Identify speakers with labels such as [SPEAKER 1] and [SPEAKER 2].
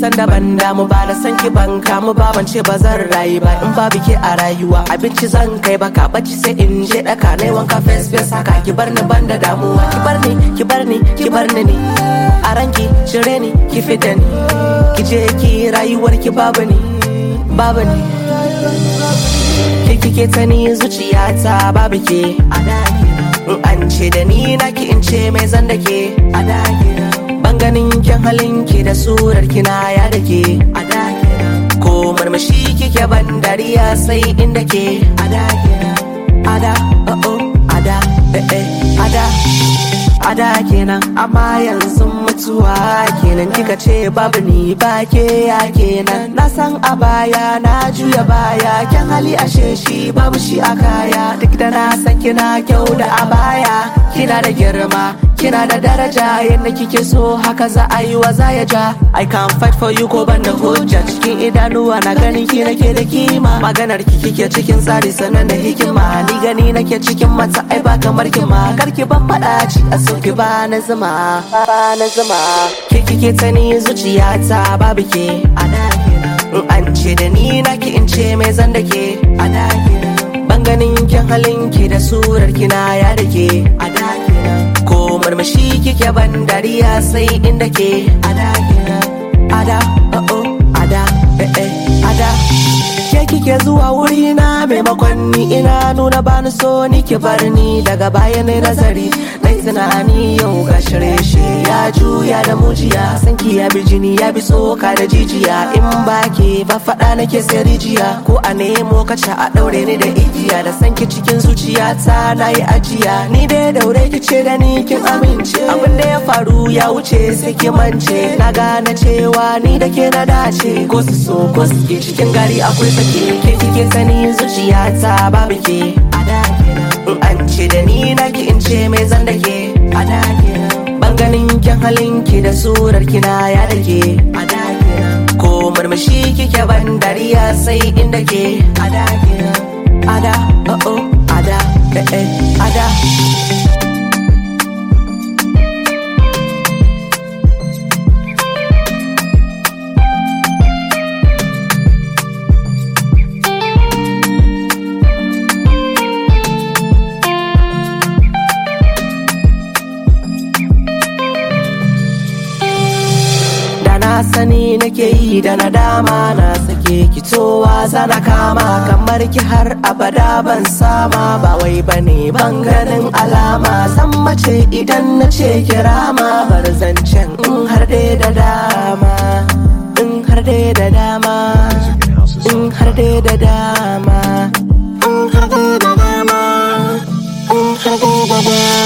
[SPEAKER 1] san da ban damu ba da san ki ban kamu ba ban ce ba zan rayu ba in ba bike a rayuwa abinci zan kai baka bacci sai in je daka nai wanka face face haka ki bar ni ban da damuwa ki bar ni ki bar ni ki bar ni ni a ranki cire ni ki fita ni ki je ki rayuwar ki babu ni babu ni ki kike ta ni zuciyata babu ke a da in an ce da ni naki in ce mai zan da ke a da ban ganin kyan halin ki da surar kina ya da ke a da ko murmushi kike ban dariya sai inda ke a da a da oh oh a da eh eh a da a da kenan amma yanzu mutuwa kenan kika ce babu ni ba ke ya kenan na san a baya na juya baya kyan hali ashe shi babu shi a kaya duk da na san kina kyau da a baya kina da girma kina da daraja yadda kike so haka za a yi wa za ya ja I can fight for you ko ban da hujja cikin idanuwa na ganin ki nake da kima maganar ki kike cikin tsari sanan da hikima ni gani nake cikin mata ai ba kamar ki ma karki ban fada ci a soki ba na zuma ba na zuma ke kike ta ni zuciyata babu ke a da in an ce da ni naki in ce mai zan da ke a da ban ganin kyan halin ki da surar kina ya da ke a da ko murmushi kike ban dariya sai inda ke ada ada oh oh ada eh eh ada ke kike zuwa wuri na maimakon ni ina nuna bani so ni ki bar ni daga baya ne nazari nai tunani yau ga shirye ya juya da mujiya sanki ya bi jini ya bi tsoka da jijiya in ba ke ba faɗa nake sai rijiya ko a nemo kaca a ɗaure ni da igiya da sanki cikin zuciya ta na yi ajiya ni dai daure ki ce da ni kin amince abin da ya faru ya wuce sai ki mance na gane cewa ni da ke na dace ko su so ko su ke cikin gari akwai sake ke kike sani zuciya ta babu ke a da in an ce da ni na ki in ce mai zan da ke a da ban ganin kyan halin ki da surar kina ya da ke a da ko murmushi kike ban dariya sai inda ke a da a da oh oh a da eh eh a da na sani nake yi da nadama na sake kitowa zana kama kamar ki har abada ban sama ba wai bane ban ganin alama san mace idan na ce kirama bar zancen in har dai da dama in har dai da dama in har dai da dama in har dai da dama in har dai da dama